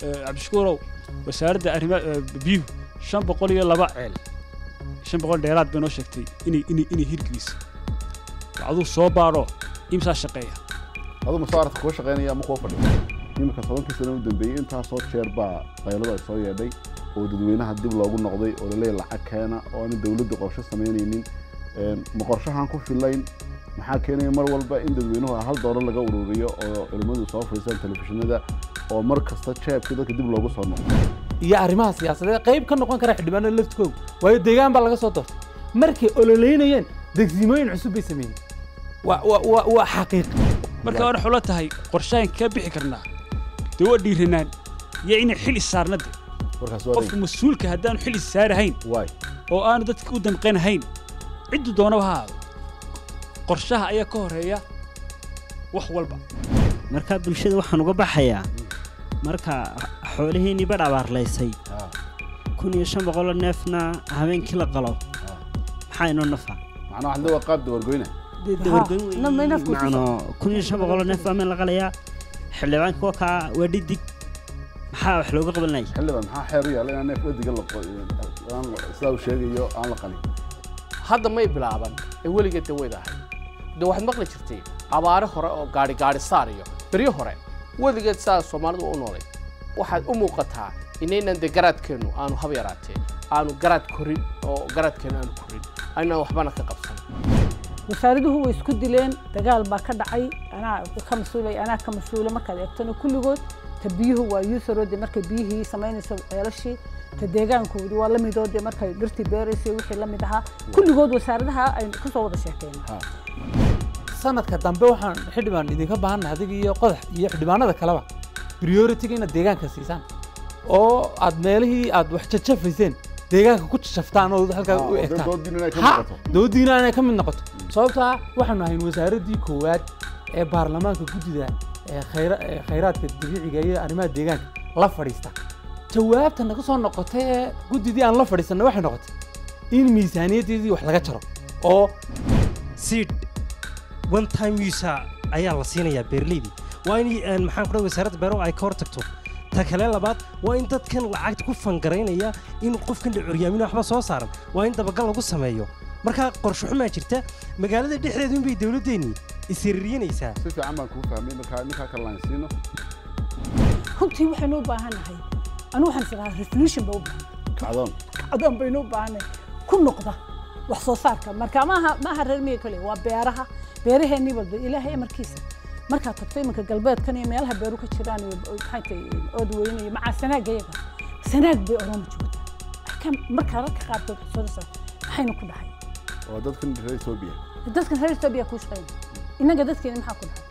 cabdishakuurow wasaaradda arrima biyuhu shan boqol iyo laba ceel shan boqol dheeraad bay noo sheegtay inay inay inay hirgeliso aduu soo baadho imsaa shaqeeya aduu masaaradka kuwa shaqaynaya ama kuwa fadhiya iminka tobankii sano u dambeeyey intaasoo jeer baa qayladu ay soo yeedhay oo dadweynaha dib loogu noqday oo laleeyahy lacag keena oo aanay dowladda qorshe samaynaynin ma qorshahaan ku filayn maxaa keenaya mar walba in dadweynuhu hal doolar laga ururiyo oo culimmadu soo fadhiistaan telefishinada oo mar kasta jeebka dadka dib loogu soo noqdo iyo arrimaha siyaasadeed qayb ka noqon kara xildhibaanada laftkooga waayo deegaan baa laga soo doortay markay ololeynayeen degsimooyin cusub bay sameeyeen waa waa waa waa xaqiiq marka hore xulo tahay qorshahan ka bixi karnaa dee waa dhiiranaan iyo inay xil issaarnade warkaas qofka mas-uulka haddaanu xil issaarahayn waay oo aanu dadka u damqanahayn ciddu doonaba ha aado qorshaha ayaa ka horeeya wax walba marka bulshada waxaan uga baxayaa marka xoolihiinii badh abaarlaysay kun iyo shan boqoloo neefna habeenkii la qalo maxaa inoo nafa macnaa waxaa waa qaab dabargoyna macno kun iyo shan boqoloo neef baa meel la qalayaa xildhibaanka waa kaa waa dhidig maxaa wax looga qabanaya xildhibaan maxaa xeer u yaalla inaan neef dhadiga sidaa uu sheegayo aan la qalin hadda may bilaaban ee weligeed de weyd ahay de waxaad maqli jirtay abaare hore oo gaari gaari saar iyo beryo hore weligeed saa soomaalidu u noolay waxaad u muuqataa inaynan de garaadkeennu aanu hab yaraatee aanu garaad korin oo garaadkeennu aanu korin aynaan waxbana ka qabsan wasaaraduhu way isku dileen dagaal baa ka dhacay anaa ka mas-uulay anaa ka mas-uula markaad eegtona kulligood ta biyuhu waa yuusaroode markay biyihii samaynayso ceelashii ta deegaankoodi waa la midoode markay dhirtii beeraysay wixii la mid ahaa kulligood wasaaradaha ay ka soo wada sheekeen sanadka dambe waxaan xildhibaan idinka baahannahay adiga iyo qodax iyo xildhibaanada kaleba prioritiga inaad deegaanka siisaan oo aad meelihii aad wax jajafayseen deegaanka ku jajaftaan oo halkaa u egtaan doodiina inay ka mid noqoto sababtaa waxaanu ahayn wasaaraddii koowaad ee baarlamaanka guddida khayraadka dabiiciga iyo arrimaha deegaanka la fadhiista jawaabta naga soo noqotay ee guddidii aan la fadhiisanay waxay noqotay in miisaaniyaddeedii wax laga jaro oo seed one time use ayaa la siinayaa beerleydii waa in maxaan ku dhahay wasaaradda beero ay ka hor tagto ta kale labaad waa in dadkan lacagta ku fangaraynaya in qofkan curyaamina waxba soo saaran waa in dabagal lagu sameeyo markaa qorshe xumaa jirta magaalada dhexdeedu inbay dowladdeennii isiririnaysaa si fiican baan kuu fahmay markaa ninkaa kale laan siino runtii waxaynu u baahannahay anigu waxaan isdhahaa resolution ba u baahan kacdoon kacdoon baynu u baahannahay ku noqda wax soo saarka marka maaha maaha reer miyiga kale waa beeraha beeraheennii walba ilaahay amarkiisa markaad tagto iminka galbeedkan iyo meelaha beeru ka jiraan iyo maxay tahay ood weyne iyo macaa sanaag iyaga sanaag bay oromo joogtaa markaa rarka qaarkood xusooda maxaynu ku dhahay oo dadkan reer etoobiya dadkan reer etoobiya kuu shaqeynaya innaga dadkeena maxaa ku dhahay